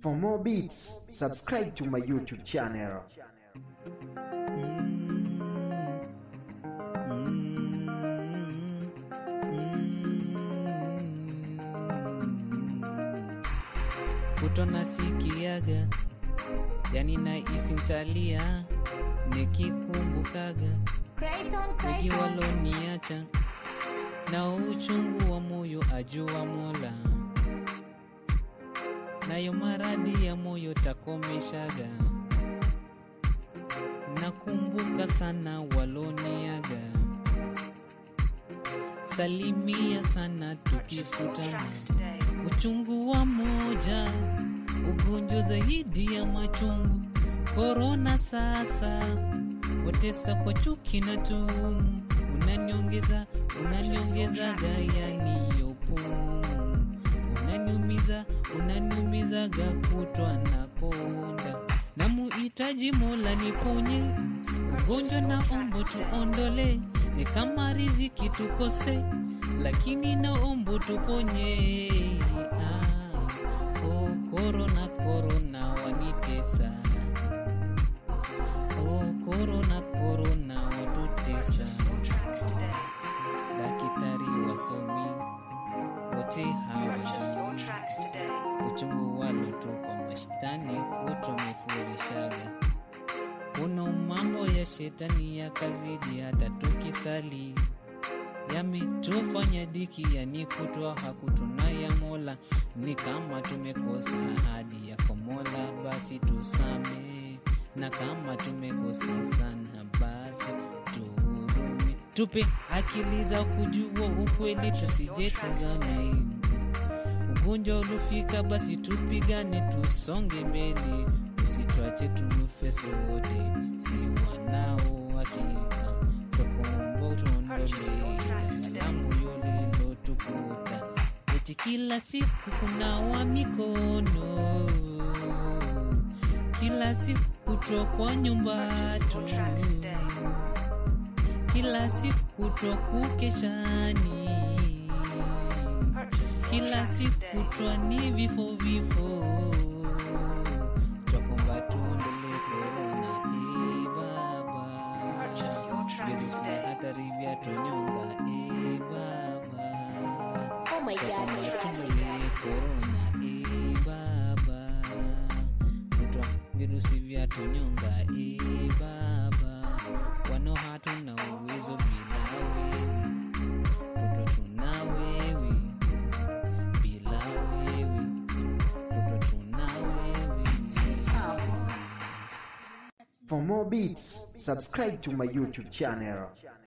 For more beats, subscribe to my YouTube channel. kutona sikiaga yani na isintalia nikikumbukaga nikiwaloniacha na uchungu wa moyo ajua mola nayo maradhi ya moyo takomeshaga nakumbuka sana waloniaga salimia sana tukikutana uchungu wa moja ugonjwa zaidi ya machungu korona sasa watesa kwa chuki na tumu unaniongeza unaniongezaga yaniyopumu unaniumiza unaniumizaga kutwa na konda namuhitaji mola niponye ugonjwa na ombo tuondole ni kama riziki tukose lakini naombo tuponye ah, oh, korona korona wanitesa oh, korona korona watutesa dakitari wasomi wote hawajui uchungu walotupa mashtani kutumefurishaga kuna mambo ya shetani ya kazidi hata tukisali yametufanya diki yani kutwa hakutuna ya mola ni kama tumekosa ahadi yako mola basi tusame na kama tumekosa sana basi tuhurumi tupe akili za kujua ukweli tusije tuzame ugonjwa ulufika basi tupigane tusonge mbele usitwache tufe sote si wanao hakika tokombo tuondole dangalamu yolilotukuta eti kila siku kunawa mikono kila siku kutokwa nyumba tu kila siku kutwa kukeshani kila siku kutwa ni vifo vifo twakomba tuondole korona e baba virusi ya hatari vya tonyonga e baba Oh my god, my god. tumbole korona e baba kutwa virusi vya tonyonga e baba wano hatuna uwezo bila wewe kutwa tuna wewe bila wewe kutwa tuna wewe For more beats, subscribe to my YouTube channel.